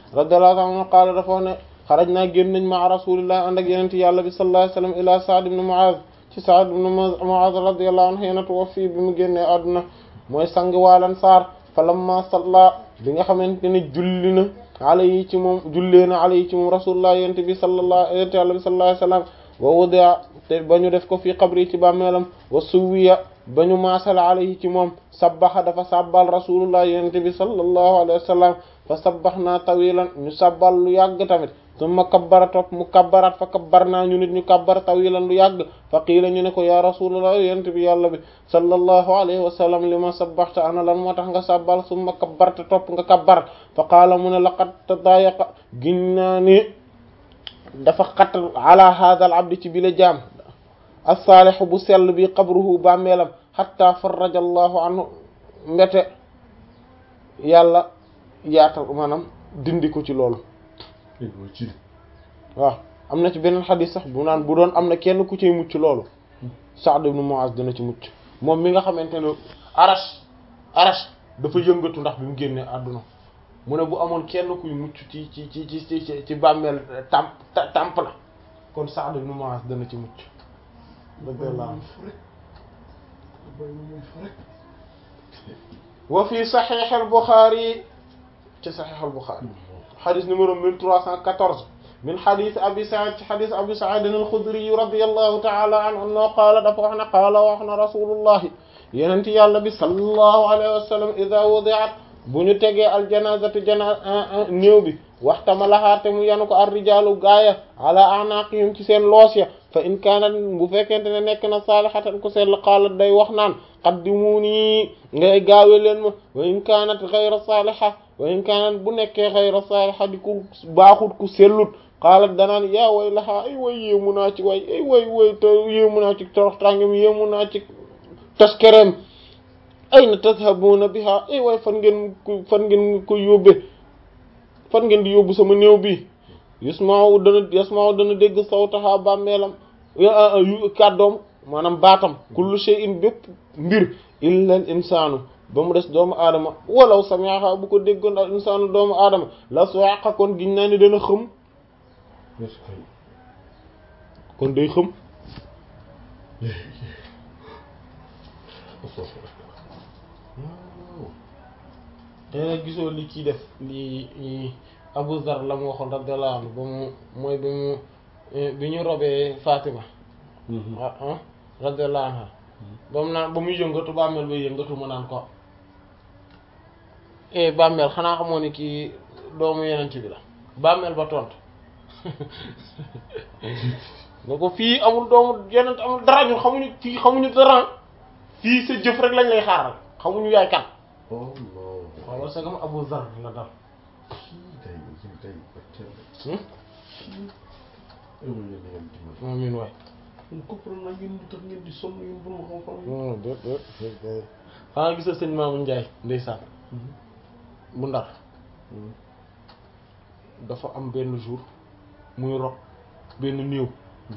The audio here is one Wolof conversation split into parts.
radiyallahu anhu qaala dafa wax ne xaraj naa génn nañ ma rasulillah ànd ak yenente yàlla bi sallallahu alayhi wasallam ila Sa'd ibn Mu'adh ci Sa'd ibn Mu'adh radiyallahu anhu yena tuwaffi bi mu génnee àdduna mooy sang waalan saar falamma salla bi nga xamante ne julli na alayhi ci moom jullee na alayhi ci moom rasulullah yenente bi sallallahu yenente yàlla bi sallallahu alayhi wasallam wa wudi'a te ba ñu def ko fii qabri ci bàmmeelam wa suwiya ba ñu maasala alayhi ci moom sabbaxa dafa sabbal rasulullah yenente bi sallallahu alayhi wasallam fa sabbaxnaa tawilan ñu sabbal lu yàgg tamit summa kabbara topp mu kabbaraat fa kabbar naa ñu nit ñu kabbar tawilan lu yàgg fa qiila ñu ne ko ya rasulullah yenente bi yàlla bi sallallahu alayhi wa sallam li ma sabbaxta ana lan moo tax nga sabbal summa kabbarta topp nga kabbar fa qaala mu ne laqad tadayaqa giñ naa ni dafa xat ala hadha al abdi ci bile jaam as-salih bu sell bi qabruhu bàmmeelam hatta farraja allahu anhu mbete yàlla yaatal maanaam dindi ko ci loolu waaw am na ci beneen xadis sax bu naan bu doon am na kenn ku ciy mucc loolu Sa'd ibn Mu'az dina ci mucc moom mi nga xamante ne arash arash dafa yëngatu ndax bi mu génnee àdduna mu ne bu amoon kenn kuy mucc ci ci ci ci ci ci bàmmeel tamp tamp la kon Sa'd ibn Mu'az dana ci mucc wa fi Sahih al-Bukhari ci Sahih al-Bukhari xadis numéro 1314 min xadis abi Sa'id ci xadis abi Sa'id al-Khudri radiyallahu ta'ala anhu annahu qaala dafa wax ne qaala wax na rasulullahi yenenti yàlla bi sallallahu alayhi wa sallam idha wudi'at bu ñu tegee aljanazatu jana néew bi waxtamalahaa te mu yanu ko ar-rijaalu gaaya ala a'naqihim ci seen loos ya fa in kaanat bu fekkente ne nekk na saalihatan ku sell qaalat day wax naan qaddimuni ngay gaawe leen ma wa in kaanat ghayra saaliha wa in kaanat bu nekkee ghayra saaliha di ku baaxut ku sellut qaalat danaan yaa way laxaa ay way yéemu naa ci way ay way way te yéemu naa ci torox tàngam yéemu naa ci taskereem ayna tadhabuna biha ay way fan ngeen ko fan ngeen ko yóbbe fan ngeen di yóbbu sama néew bi yasma'u dana yasma'u dana dégg sawtaha bàmmeelam kàddoom maanaam baatam kullu shay'in bépp mbir illa al insaanu ba mu des doomu aadama walaw sami'aha bu ko déggoon al insaanu doomu aadama la suwaqa kon giñ naa ni dana xëm kon day xëm te nag gisoo li kii def li Abu Zar la mu waxoon radiyallahu anhu ba mu mooy bi mu bi ñu robee Fatima ah radiyallahu anha ba mu naan ba muy yëngatu bàmmeel ba yëngatu ma naan ko eh bàmmeel xanaa xamoo ni kii doomu yeneen bi la bàmmeel ba tontu nga ko fii amul doomu yeneen amul dara ñun xamuñu fii xamuñu dara fii sa jëf rek lañ lay xaaral xamuñu yaay kan. oh non. waaw parce que Abu Zar la dal. tey jii tey Hmm? amiin waay. man comprendre naa ngeen di tax ngeen di sonn yéen borom xam-xam yi. non déet déet déet. xanaa gisal sëñ Maamu Njaay ndeysaan bu ndar dafa am benn jour muy rob benn néew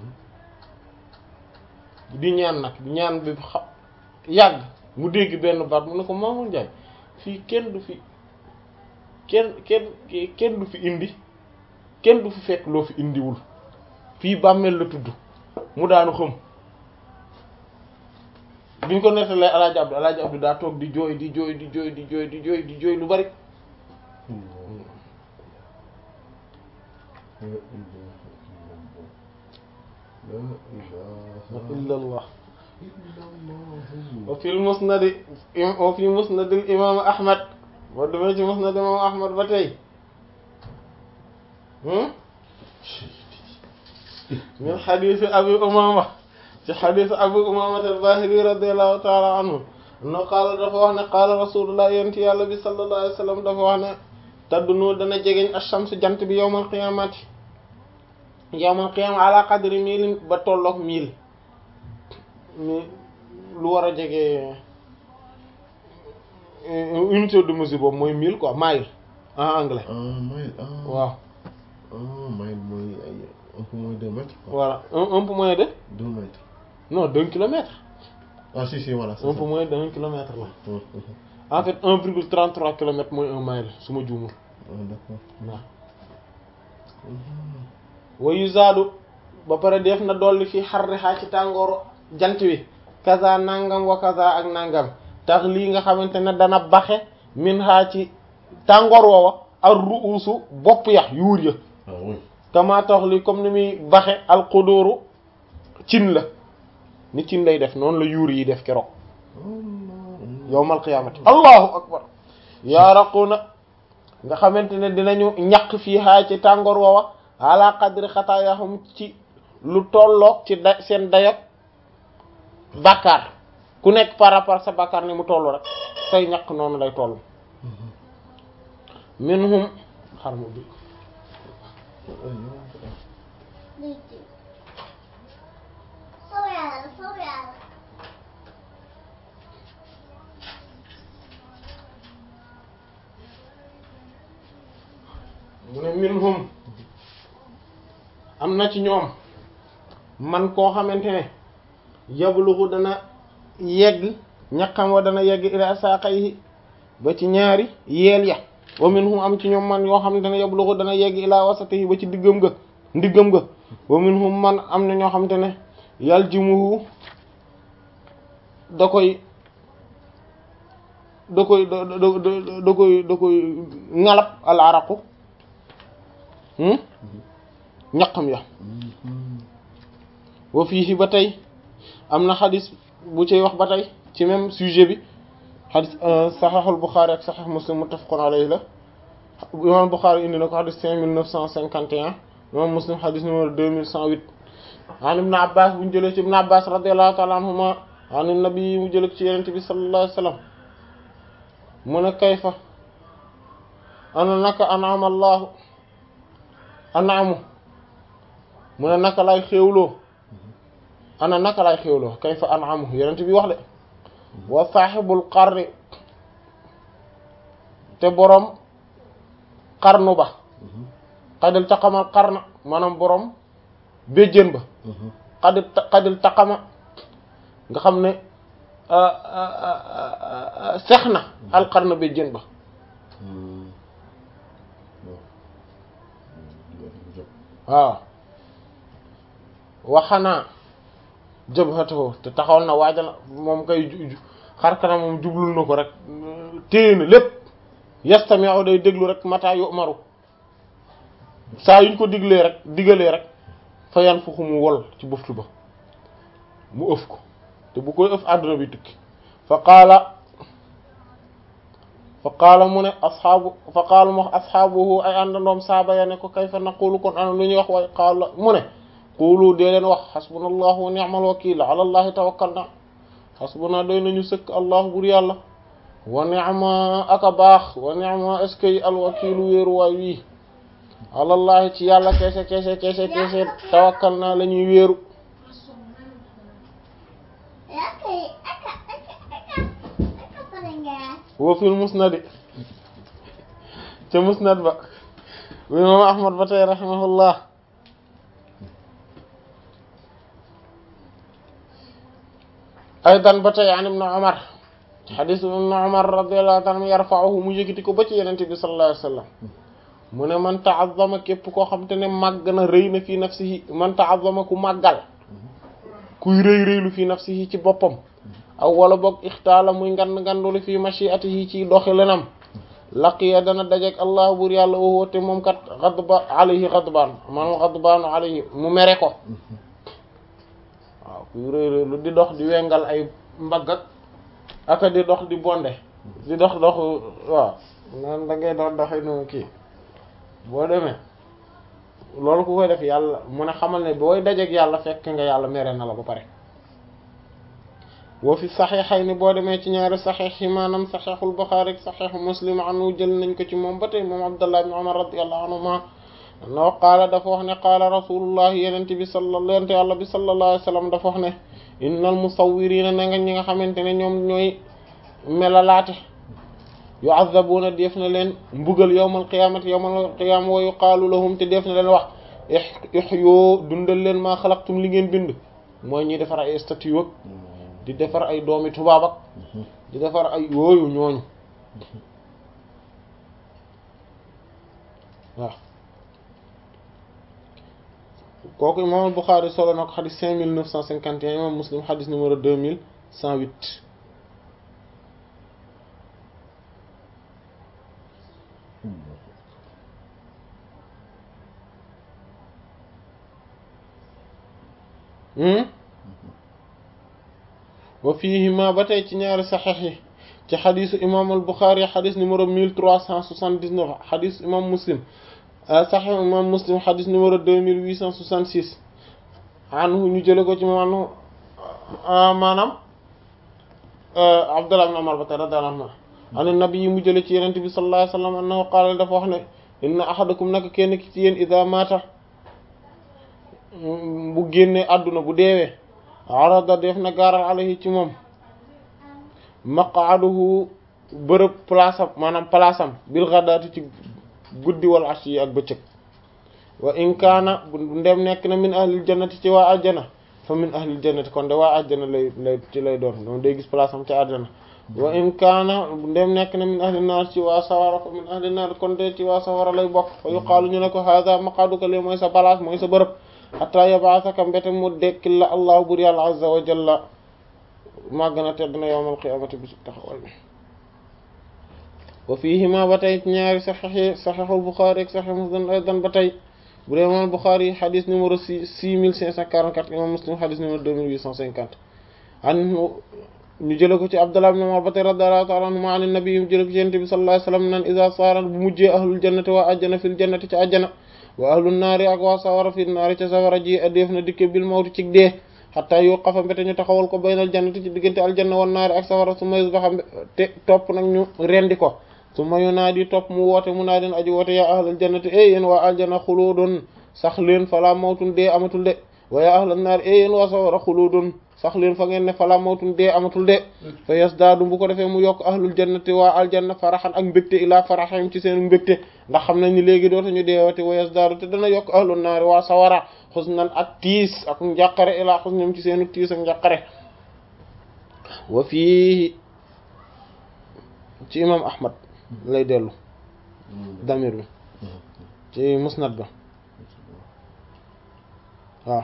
di ñaan nag ñaan bi xa yàgg mu dégg benn baat mu ne ko Maamu Njaay fii kenn du fi kenn kenn kenn du fi indi kenn du fi fekk loo fi indiwul fii bàmmeel la tudd mu daanu xam biñ ko nettalee alaaji abdu alaaji abdu daa toog di jooy di jooy di jooy di jooy di jooy di jooy lu bari illa allah wa fil musnad wa fi musnad al imam ahmad boo demee ci musnad imam ahmad ba tey min xadiisi abi umama ci xadiis abu umama al-bahili radiyallahu taala anhu no qaala dafa wax ne qaala rasulullah yenti yàlla bi sallallahu alayhi wa sallam dafa wax ne taddunu dana jegeñ ash-shams jant bi yawmal qiyamati yawmal qiyama ala qadri miilin ba tolloog miil mi lu war a jege unité de mesure boobu mooy mille quoi mile en anglais ah mile ah. waaw ah mile mooy ay un peu moins de deux mètres. quoi. voilà un un peu moins de deux mètres. non d'un kilomètre ah si si voilà. c'est un ça. peu moins d'un kilomètre la Hum, hum, en fait un virgule trente trois kilomètres mooy un mile su ma juumul hum. Ah, d'accord. waaw wa yuzaadu ba pare def na dolli fii xarrihaa ci tàngooru jant wi kaza nangam wa kaza ak nangam tax lii nga xamante ne dana baxe min haa ci tàngoor woowa ar ruusu bopp yax yuur ya ah oui kama tax li comme ni muy baxe alxudóoru cin la ni cin lay def noonu la yuur yi def keroog yowmal qiyaamati allahu akbar yaaraquna nga xamante ne dinañu ñaq fii haa ci tàngoor woowa ala qadri xataayahum ci lu tolloog ci da seen dayak bàkkaar ku nekk par rapport sa bàkkaar ni mu toll rek say ñaq noonu lay toll minhum xar mu bi Liti. Soyala, soyala. mu ne minhum am na ci ñoom man koo xamante ne yablugu dana yegg ñaqam wa dana yegg ila saqayhi ba ci ñaari yeel ya wa minhum am ci ñoom man yoo xamante ne yablugu dana yegg ila wasatihi ba ci diggam ga ndiggam ga wa minhum man am na ñoo xamante ne yaljimuhu da koy da koy da da da da koy da koy ngalab al araqu ñaqam ya wa fii ba tey am na xadis bu cay wax ba tey ci même sujet bi xadis saxaxul Buxaari ak saxax Muslim muttafaqun alayhi la imam Buxaari indi na ko xadis cinq mille neuf cent cinquante et un imam Muslim xadis numéro deux mille cent huit an ibn Abbas bu ñu jëlee ci ibn Abbas radiyallahu ta'ala anhuma an nabi mu jëlee ci yenente bi sallallahu alayhi wa sallam mu ne kayfa ana naka an'ama Allahu anaamu mu ne naka lay xéewloo ana naka lay xéewloo kayfa anaamu yonent bi wax de wa saaxibul qarni te boroom qarnu ba xadil taqamal qarna maanaam boroom béjjén ba xadil xadil taqama nga xam ne sex na al qarna béjjén ba waaw waxanaa jabhatahu te taxawal na waajal moom kay xar kanam moom jublul na ko rek téye na lépp yastami'u day déglu rek mata yu'maru saa yuñ ko diglee rek digalee rek fa yan fuxu mu wol ci buftu ba mu ëf ko te bu koy ëf àdduna bi tukki fa qaala fa qaala mu ne asxaabu fa qaala mu wax asxaabuhu ay àndandoom saaba ya ne ko kayfa naqulu kon ana lu ñuy wax waaye qaala mu ne qulu dee leen wax xasbuna allahu wa ni'mal wakiil ala allahi tawakkalna xasbuna doy nañu sëkk allahu bur yàlla wa ni'ma aka baax wa ni'ma est-ce que alwakiilu wéeru waay wii ala allahi ci yàlla keese keese keese keese tawakkalna la ñuy wéeru Aka, aka, aka, aka, aka parengas. wa fil musnadi ca musnad ba bu imam ahmad ba tey rahimahullah aydan ba tey an ibnu umar xadis ibnu umar radiyallahu ta'ala anhu yarfa'uhu mu yëkkati ko ba ci yenente bi sallallahu alayhi wasallam mu ne man ta'azzama képp koo xam te ne màgg na rëy na fii nafsihi man ta'azzama ku màggal kuy rëy rëylu fii nafsihi ci boppam aw wala boog ixtaala muy ngand ngandulu fii mashiatihi ci doxi lenam laqiya dana dajeek allah bur yàlla woo te moom kat xadba alayhi xadbaan maanaam xadbaanu alayhi mu mere ko waaw kuy rëy rëylu di dox di wengal ay mbagg aka di dox di bonde di dox dox waaw naan da ngay dox doxi nu kii boo demee loolu ku koy def yàlla mu ne xamal ne booy dajeek yàlla fekk nga yàlla mere na la ba pare wa fi saxiixayni boo demee ci ñaari saxiix yi maanaam saxiixul Buxaari ak saxiixu Muslim anu jël nañ ko ci moom ba tey moom Abdullah ibn Umar radiyallahu anhuma no qaala dafa wax ne qaala rasulullah yenente bi sallallahu yonente yàlla bi sallallahu alayhi wa sallam dafa wax ne innal musawwirina na nga ñi nga xamante ne ñoom ñooy melalaate yu'azzabuuna def na leen mbugal yawmal qiyaamati yawmal qiyaama wa yuqaalu lahum te def na leen wax ihyu dundal leen maa xalaqtum li ngeen bind mooy ñuy defar ay statue ak di defar ay doomi tubaab ak di defar ay yooyu ñooñu waaw kooku imam al-Bukhari solo na ko xadis cinq mille neuf cent cinquante et un imam Muslim xadis numéro deux mille cent huit wa fiihima ba tey ci ñaari saxiix yi ci xadisu imam al-Bukhari xadis numéro mille trois cent soixante-dix-neuf xadis imam Muslim saxiix imam Muslim xadis numéro deux mille huit cent soixante-six anhu ñu jële ko ci moom anhu maanaam Abdullah ibn Umar ba tey radiyallahu anhu an nabi yi mu jële ci yenente bi sallallahu alayhi wa sallam annahu qaala dafa wax ne inna ahadakum naka kenn ki ci yéen ida mata bu génne àdduna bu deewee arada def na gaaral alayhi ci moom maqaaduhu bërëb place am maanaam place am bil ghadaati ci guddi wal ashi ak bëccëg wa in kaana ndem nekk na min ahlil jannati ci waa ajjana fa min ahlil jannati kon de waa ajjana lay lay ci lay doon moom day gis place am ci àjjana wa in kaana ndem nekk na min ahlin naar ci waa sawara fa min ahlin naar kon de ci waa sawara lay bokk fa yuqaalu ñu ne ko hada maqaaduka li mooy sa place mooy sa bërëb hatta yabaasaka mbete mu dekkil la allahu bur yàlla azza wa jalla màgg na tedd na yawmal qiyaamati bisu taxawal wa fiihima ba tey ñaari saxiix yi saxiixul Buxaari ak saxiix Muslim aydan ba tey bu dee imaam Buxaari yi xadis numéro six six mille cinq cent quarante-quatre imaam Muslim xadis numéro deux mille huit cent cinquante an ñu jële ko ci Abdullah ibn Umar ba tey radiyallahu ta'ala anhuma an nabi mu jële ko ci Yonent bi sallallahu alayhi wa sallam naan iza saara bu mujjee ahlul jannati waa ajjana fil jannati ci ajjana wa ahlun naari ak waa sawara fil naari ca sawara ji adeef na dikke bil mawti ci dee xataa yu xafa mbete ñu taxawal ko baynal jannati ci diggante aljanna wan naari ak sawara su ma yusbaxa te topp nag ñu rendi ko su ma yunaadi topp mu woote mu naa den aji woote yaa ahlal jannati e yéen waa aljanna xuluudun sax leen falaa mawtun dee amatul de wa yaa ahlal naari e yéen waa sawara xuluudun sax leen fa ngeen ne falaa mawtun dee amatul de fa yasdaadu bu ko defee mu yokk ahlul jannati waa aljanna faraxan ak mbégte ilaa faraxam ci seen mbégte ndax xam nañ ni léegi dootuñu deewati wa yasdaadu te dana yokk ahlul naari waa sawara xusnan ak tiis ak njàqare ilaa xusnam ci seenu tiis ak njàqare wa fii ci imam ahmad lay dellu damir bi ci musnad ba waaw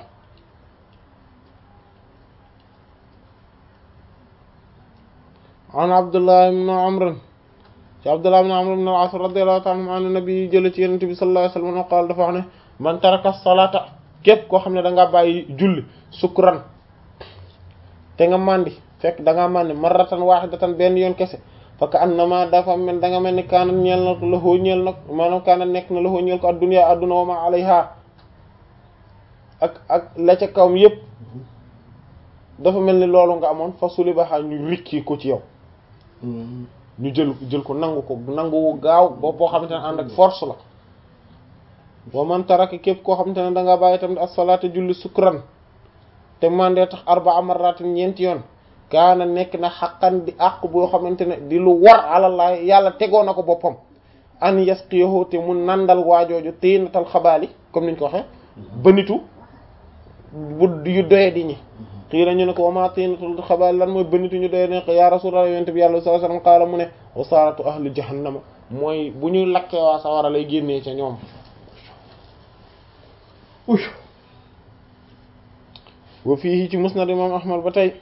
an abdullah ibn amr ci abdullah ibn amr ibn al-as radiyallahu ta'ala anhu an nabi jële ci yonent bi sallallahu alayhi wasallam qaal dafa wax ne man taraka salata képp koo xam ne da ngaa bàyyi julli sukran te nga màndi fekk da ngaa màndi marratan wahidatan benn yoon kese fa ka annama dafa mel da nga mel ni kaana ñeel na la xoo ñeel nag maanaam kaana nekk na la xoo ñeel ko adduna adduna wa ma alayha ak ak la ca kawam yépp dafa mel ni loolu nga amoon fa suli baxaa ñu rikki ko ci yow ñu jël jël ko nangu ko nangu gaaw boobu boo xamante ne ànd ak force la wa man taraka képp koo xamante ne da nga bàyyi tamit as-salaata julli sukran te mandee tax arba'a marratin ñeenti yoon kaana nekk na xaqan di àq boo xamante ne di lu war alallah yàlla tegoo na ko boppam an yasqiyahu te mu nandal waajooju tiinatal xabaali comme niñ ko waxe bënitu bu yu doye di ñi xii na ñu ne ko wama tiinatul xabaali lan mooy bënitu ñu doye di ko ya rasulullah yonent bi yàlla sallallahu alayhi wasallam qaala mu ne wasaaratu ahli jahannama mooy bu ñuy lakkee waa sawara lay génnee ca ñoom wa fii ci musnad imam ahmad ba tey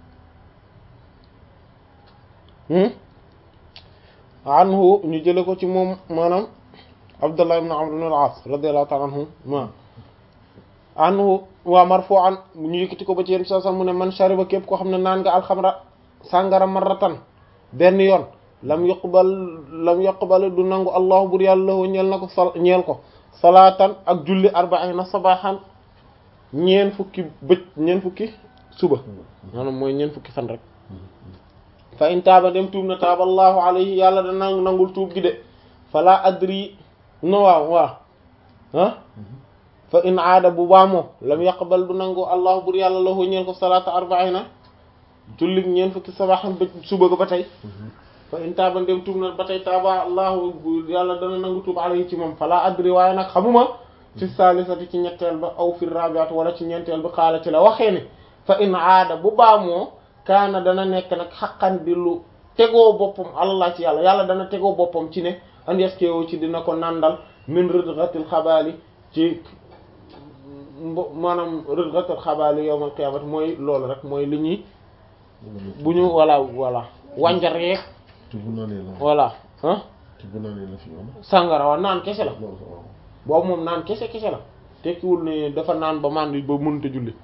anhu ñu jële ko ci moom maanaam abdullah ibn amr ibn al-as radiyallahu ta'ala anhu ma anhu waa marfu'an ñu yëkkati ko ba ci yéen sa sa mu ne man shariba képp koo xam ne naan nga alxamra sàngara marratan benn yoon lam yuqbal lam yuqbal du nangu allahu bur yàlla lahu ñeel na ko sal ñeel ko salaatan ak julli arba'ina sabahan ñeen fukki bëj ñeen fukki suba maanaam mooy ñeen fukki fan rek fa in taaba dem tuub na taaba allahu alayhi yàlla da nang nangul tuub gi de fala adri no waaw waaw ah fa in aada bu baamoo lam yaqbal du nangu allahu bur yàlla lahu ñeel ko salaata arba'ina julli ñeen fukki sabahan bëj suba ga ba tey fa in taaba dem tuub na ba tey taaba allahu yàlla dana nangu tuub alayhi ci moom fala adri waaye nag xamuma fi saalisati ci ñetteel ba aw fi rabiat wala ci ñeenteel ba xaala ci la waxee ne fa in aada bu baamoo kaana dana nekk nag xaqan di lu tegoo boppam allah ci yàlla yàlla dana tegoo boppam ci ne an yaskewo ci dina ko nandal min ridghatil xabaali ci mbo maanaam rëgatal xabaali yawmal qiyaamati mooy loolu rek mooy li ñuy bu ñu voilà voilà wànjar yeeg te bu naanee la voilà ah te bu naanee la fi yoon sàngara wa naan kese la loolu waaw boobu moom naan kese kese la tekkiwul ne dafa naan ba màndi ba mënut a julli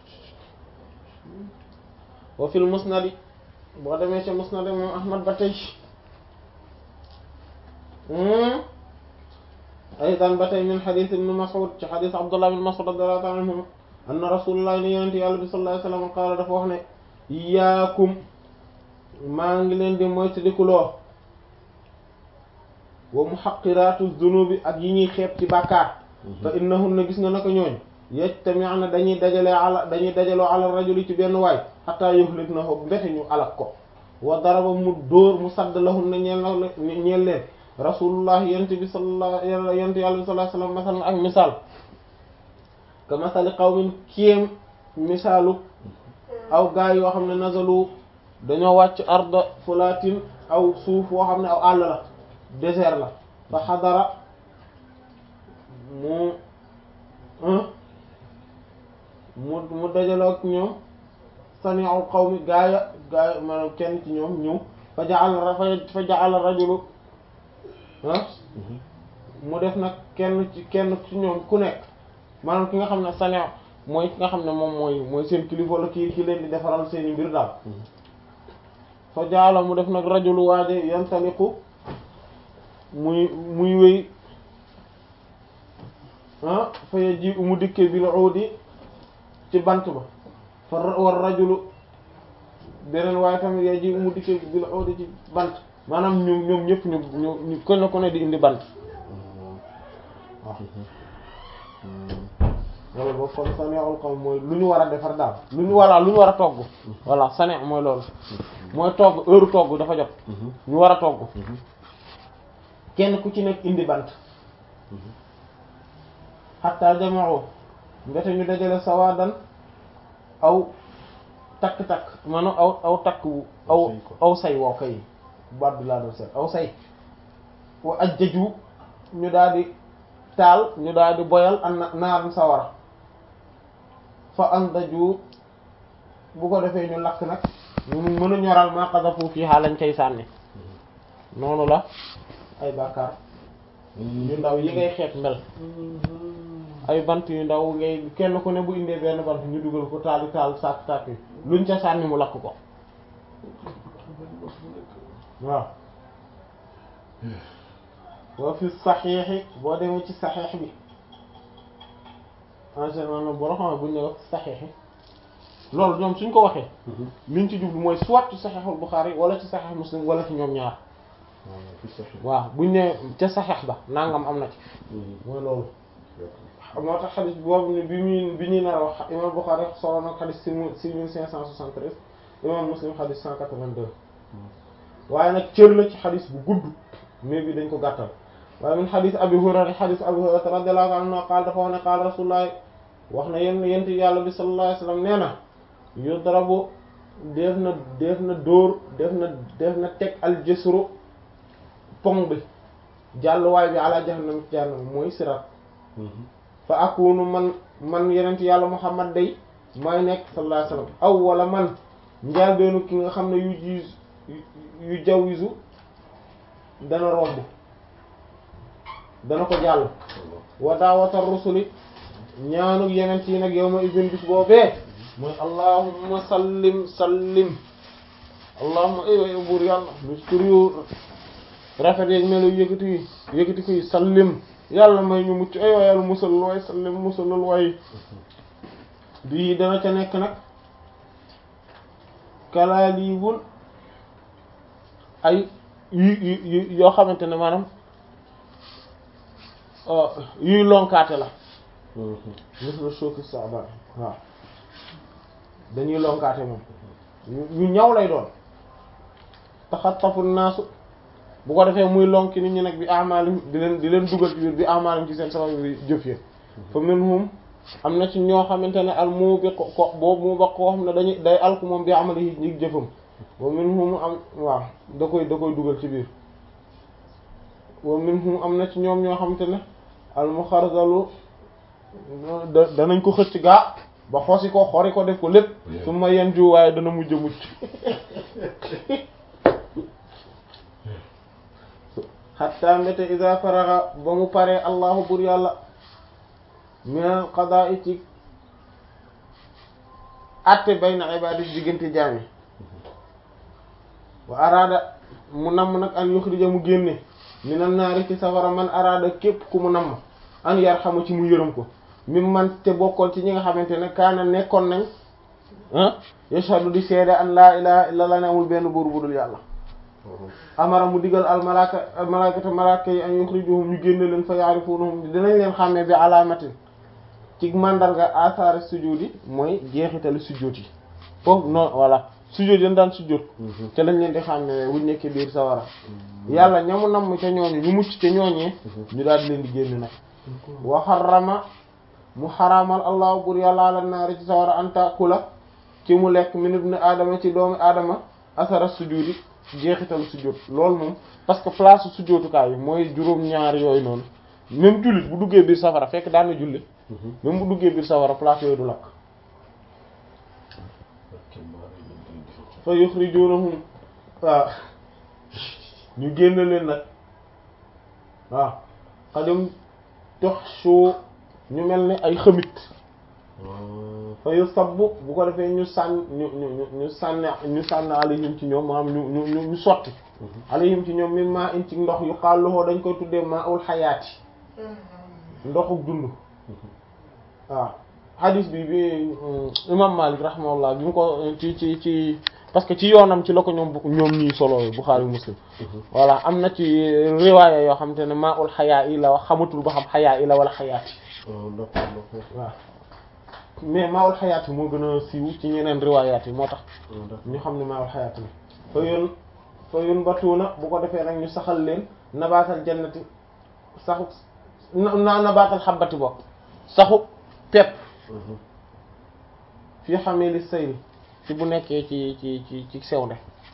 wa fil musnadi boo demee ci musnadi moom ahmad ba tey aydan ba tey min xadis ibn mas'ud ci xadis abdullah ibn mas'ud radiyallahu ta'ala anhu anna rasulullah ni yonent yàlla bi sallallahu alayhi wasallam qaala dafa wax ne iyaakum maa ngi leen di moytandikuloo wa muhaqqiratu dhunubi ak yi ñuy xeeb ci bàkkaar fa innahunna gis nga naka ñooñ yajtami'na dañuy dajale ala dañuy dajaloo ala rajuli ci benn waay hatta yuhliknahu mbete ñu alak ko wa daraba mu dóor mu sadd lahunna ñeel na ñeel leen rasulullah yent bi sallallahu yent yàlla bi sallallahu alayhi wasallam masalan ak misaal ka masali qawmin kéem misaalu aw gaay yoo xam ne nazalu dañoo wàcc arda fulatin aw suuf woo xam ne aw àll la désert la fa xadara mu mu mu dajaloo ak ñoom sani'ul qawmi gaaya gaaya maanaam kenn ci ñoom ñëw fa ja'ala fa ja'ala rajulu ah mu def nag kenn ci kenn ci ñoom ku nekk maanaam ki nga xam ne sani' mooy ki nga xam ne moom mooy mooy seen kilifa la kii ki leen di defaral seeni mbir daal fa ja'ala mu def nag rajulu waaje yantaliqu muy muy wéy ah fa ji mu dikkee bil uudi ci bant ba fa war rajulu beneen waaye tamit ya ji mu dikkee bil uudi ci bant maanaam ñu ñoom ñëpp ñu ñu ñu ko ne ko ne di indi bant waaw wala boobu kon saneexul xam mooy lu ñu war a defar daal lu ñu voilà lu ñu war a togg voilà saneex mooy loolu mooy togg heure togg dafa jot ñu war a togg kenn ku ci nekk indi bant xatta jamao mbete ñu dajale sawadan aw takk-takk maanaam aw aw takk wu aw aw say woo kay baat bi laa doon seet aw say wa ajjaju ñu daal di taal ñu daal di boyal an naaram sawara fa andaju bu ko defee ñu lakk nag ñu mën a ñoral maa qazafu fiha lañ cay sànni noonu la ay bàkkaar yu ndaw yi ngay xeet mel ay bant yu ndaw ngay kenn ku ne bu indee benn bant ñu dugal ko taali taal sàkk sàkk yi luñ ca sànni mu lakk ko waaw wa fi saxiixi boo demee ci saxiix bi en général boo xam buñ ne wax saxiixi loolu ñoom suñ ko waxee liñ ci jublu mooy soit ci saxiixul Buxaari wala ci saxiix Muslim wala ci ñoom ñaar waaw buñ ne ca saxeex ba nangam am na ci mooy loolu moo tax xadis boobu ne bi muy bi ñuy nar a wax imam Bukhari solo na xadis six mille cinq cent soixante-treize imam Muslim xadis cent quatre-vingt-deux waaye nag cër la ci xadis bu gudd mais bi dañ ko gàttal waaye min xadis Abi Hurayra xadis Abi Hurayra radiyallahu anhu qaal dafa wax ne qaal rasulullah wax na yéen yent yàlla bi sallallahu alayhi wasallam nee na yudrabu def na def na dóor def na def na teg al jësru pong bi jàlluwaay bi ala jahannam ci jahannam mooy sirat fa akunu man man yenent yàlla muhammad day may nekk sallallahu alayhi wasallam aw wala man njaal beenu ki nga xam ne yu jiis yu jawisu dana romb dana ko jàll wa daawata rusuli ñaanuk yenent yi nag yow ma ibin bis boobee mooy allahumma sallim sallim allahumma ay buur yàlla bis tur yu rafet yeeg melo yëkkati yi yëkkati ko yi sallim yàlla may ñu mucc ay waay yàlla musal waay sallim musalal waay bii dana ca nekk nag kalaalibul ay yu yu yoo xamante ne maanaam yuy lonkaate la misla shooki saban waaw dañuy lonkaate moom yu ñaw lay doon taxattafu naasu bu ko defee muy lonki nit ñi nag bi amaalim di leen di leen dugal ci biir bi amaalim ci seen sabab bi jëf yi fa minhum am na ci ñoo xamante ne al mu bi ko ko boobu mu ba koo xam ne dañuy day alku moom bi amali yi ñi jëfam wa minhum am waaw da koy da koy dugal ci biir wa minhum am na ci ñoom ñoo xamante ne al muxarzalu da- danañ ko xëcc gaa ba xosi ko xori ko def ko lépp su ma yen ju waaye dana mujj a mucc hatta mbéte iza faraga ba mu paree allahu bur yàlla minal qada'i ci atte bayna ibadi diggante jaami wa araada mu namm nag an yuxrija mu génne minan naari ci safara man araada képp ku mu namm an yarxamu ci mu yërëm ko mim man te bokkoon ci ñi nga xamante ne kaana nekkoon nañ ah yashhadu di seede an laa ilaha illa allah ne amul benn buur budul yàlla amara mu digal al malaka al malakata malaka yi an yuxrijuhum ñu génne leen fa yaarifunahum dinañ leen xàmmee bi alaamatin ci mandarga asaare sujudi mooy jeexitali sujjóot yi foofu non voilà sujjóot yi daan sujjóot te lañ leen di xàmmee wuñ nekkee biir sawara yàlla ñamu namm ca ñooñu ñu mucc te ñooñee ñu daal di leen di génn nag wa xarama mu xaraamal allah bur yàlla ala naari ci sawara an taakula ci mu lekk min ibn aadama ci doomu aadama asara sujudi jeexital sujjóot loolu moom parce que place sujjóotukaay yi mooy juróom-ñaar yooyu noonu même jullit bu duggee biir safara fekk daan na julli même bu duggee biir safara place yooyu du lakk fa yuxrijunahum waaw ñu génn leen nag waaw xadim tox suu ñu mel ni ay xëmit fa yu sabbu bu ko defee ñu sànn ñu ñu ñu ñu sànni ñu sànni alayhim ci ñoom maanaam ñu ñu ñu ñu sotti alayhim ci ñoom min maa in ci ndox yu xaalluxoo dañ koy tuddee maa ul xayaati ndoxuk dund waaw hadis bi bi imam Malik rahimahullah bi mu ko ci ci ci parce que ci yoonam ci la ko ñoom ñoom ñii solo Bukhari Muslim voilà am na ci riwaaya yoo xam te ne maa ul xayaa yi la wax xamatul ba xam xayaa yi la wala xayaati waaw mais maa ul xayaati moo gën a siiw ci ñeneen riwaayaat yi moo tax ñu xam ne maa ul xayaati la fa yoon fa yoon batuuna bu ko defee nag ñu saxal leen nabaatal jannati saxu na nabaatal xabbati bokk saxu pepp fii xamee li sayri ci bu nekkee ci ci ci ci sewnde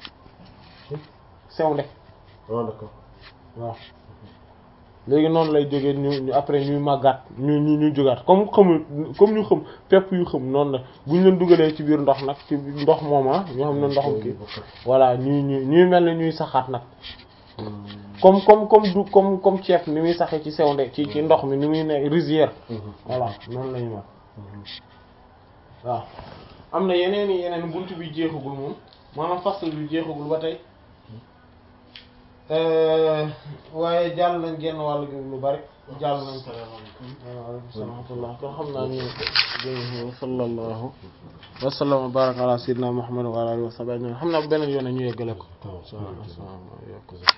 sewnde waaw d'accord waaw léegi noonu lay jógee ñu ñu après ñuy màggaat ñu ñu ñu jógaat comme xamul comme ñu xam pepp yu xam noonu la bu ñu leen dugalee ci biir ndox nag ci ndox mooma ñoo xam ne ndoxum kii voilà ñuy ñu ñuy mel ne ñuy saxaat nag comme comme comme du comme comme ceeb ni muy saxee ci sewnde ci ci ndox mi ni muy ne rizière voilà noonu lañu mel waaw am na yeneen i yeneen buntu bi jeexagul moom maanaam fasl bi jeexagul ba tey waaye jàll nañ genn wàll gi lu bari jàll nañ ko waaleykum salaam wa rahmatullah kon xam naa ñu jërëjëf wa sallallahu wa sallam wa baraka ala sayyidina muhammad wa ala alihi wa sahbihi xam naa beneen yoon ñu yeggale ko